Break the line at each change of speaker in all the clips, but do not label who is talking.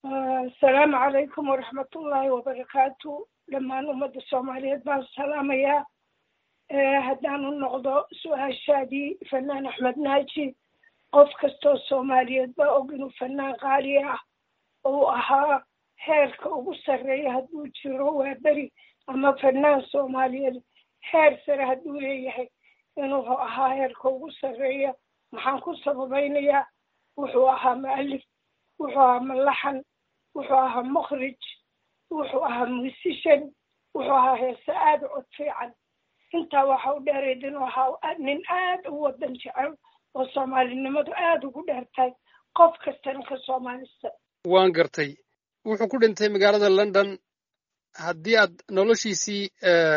asalaamu calaykum waraxmatullaahi wabarakaatu dhammaan ummadda soomaaliyeed baan salaamayaa haddaan u noqdo su-aashaadii fanaan axmed naaji qof kastoo soomaaliyeed baa og inuu fanaan qaali ah uu ahaa heerka ugu sarreeya hadduu jiro waa beri ama fanaan soomaaliyeed heer sare hadduu leeyahay inuu ahaa heerka ugu sarreeya maxaan ku sababaynayaa wuxuu ahaa mu'alif wuxuu ahaa malaxan wuxuu ahaa mukhrij wuxuu ahaa musician wuxuu ahaa heese aada u cod fiican intaa waxa u dheerayd inuu ahaa nin aada u wadan jecel oo soomaalinimadu aada ugu dheertahay qof kastana ka soomaalista
waan gartay wuxuu ku dhintay magaalada london haddii aad noloshiisii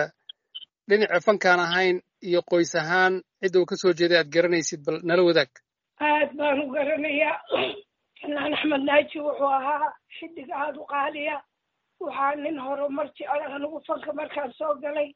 dhinaca fankaan ahayn iyo qoys ahaan cidda uu ka soo jeeday aad garanaysid bal nala wadaag
aad baan u garanayaa fanaan axmed naaji wuxuu ahaa xidig aada u qaaliya waxaa nin horumar jecel anigu fanka markaan soo galay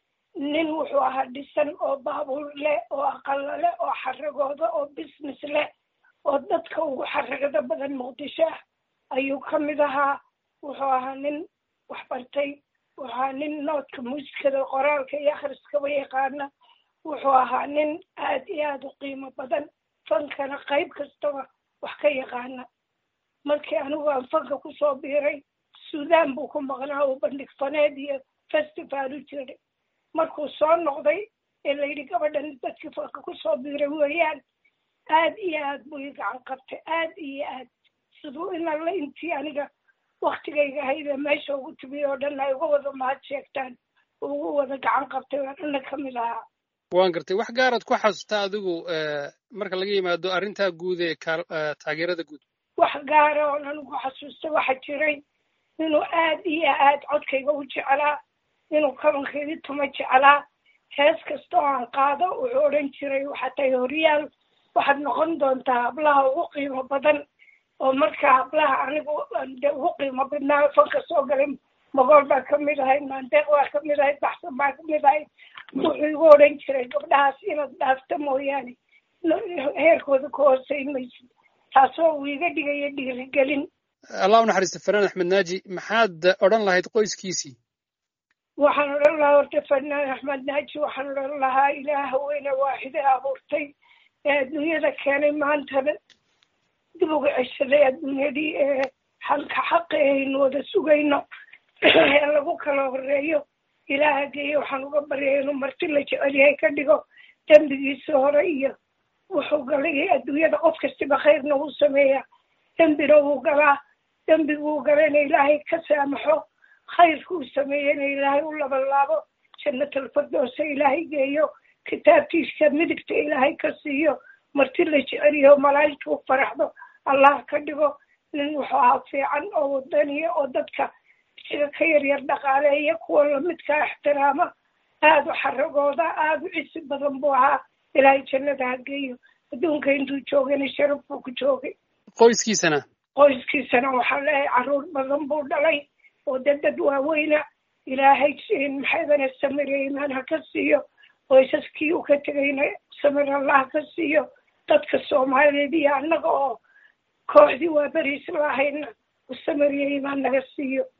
nin wuxuu ahaa dhisan oo baabuur leh oo aqalo leh oo xaragooda oo business leh oo dadka ugu xaragada badan muqdisho ah ayuu ka mid ahaa wuxuu ahaa nin waxbartay wuxuu ahaa nin noodka muusikada qoraalka iyo akhriskaba yaqaana wuxuu ahaa nin aad iyo aada u qiimo badan fankana qayb kastaba wax ka yaqaana markii anigu aan fanka kusoo biiray suudaan buu ku maqnaa oo bandhig faneed iyo festival u jiray markuu soo noqday ee layidhi gabadhan dadkii fanka kusoo biiray weeyaan aad iyo aad buu ii gacan qabtay aad iyo aad siduu in alla intii aniga waktigayga ahaydee meesha ugu timiy oo dhan ay uga wada mahad sheegtaan ugu wada gacan qabtay waa dhanna ka mid ahaa
waan gartay wax gaaraad ku xasuustaa adigu marka laga yimaado arrintaa guud ee taageerada guud
wax gaara oon anigu xasuusta waxa jiray inuu aad iyo aad codkayga u jeclaa inuu kabankaydii tuma jeclaa hees kasta oo aan qaado wuxuu odhan jiray waxaa tahay horyaal waxaad noqon doontaa hablaha ugu qiimo badan oo marka hablaha anigu de ugu qiimo badnaa fanka soo galay magool baa ka mid ahayd maandeeq baa ka mid ahayd baxsan baa ka mid ahayd wuxuu igu odhan jiray gabdhahaas inaad dhaafta mooyaane heerkooda ka hooseyn maysid taasoo uu iga dhigaya dhiirigelin
allah u naxariista fanaan axmed naaji maxaad odhan lahayd qoyskiisii
waxaan odhan lahaa horta fanaan axmed naaji waxaan odhan lahaa ilaaha weyne waaxide abuurtay ee adduunyada keenay maantana dib uga ceshaday adduunyadii ee halka xaqi aynu wada sugayno ee lagu kala horeeyo ilaaha geeye waxaan uga baryay inuu marti la jecel yahay ka dhigo dembigiisa hore iyo wuxuu galay adduunyada qof kastiba khayrna wuu sameeyaa dembina wuu galaa dembiguu galayna ilaahay ka saamaxo khayrkuu sameeyena ilaahay u labalaabo jannatalfardoosa ilaahay geeyo kitaabtiisa midigta ilaahay ka siiyo marti la jeceliyo malaa'igta u faraxdo allah ka dhigo nin wuxuu ahaa fiican oo wadaniya oo dadka isaga ka yaryar dhaqaaleeya kuwa lamidkaa ixtiraama aada u xaragooda aada u cisi badan buu ahaa ilaahay jannada ha geeyo adduunka intuu joogana sharaf buu ku joogay
qoyskiisana
qoyskiisana waxaa leeyahay carruur badan buu dhalay oo dee dad waaweyna ilaahay maxaydana samire imaan ha ka siiyo qoysaskii uu ka tegayna samir allah ka siiyo dadka soomaaliyeed iyo annaga oo kooxdii waa beriis lahayna samiriya imaan naga siiyo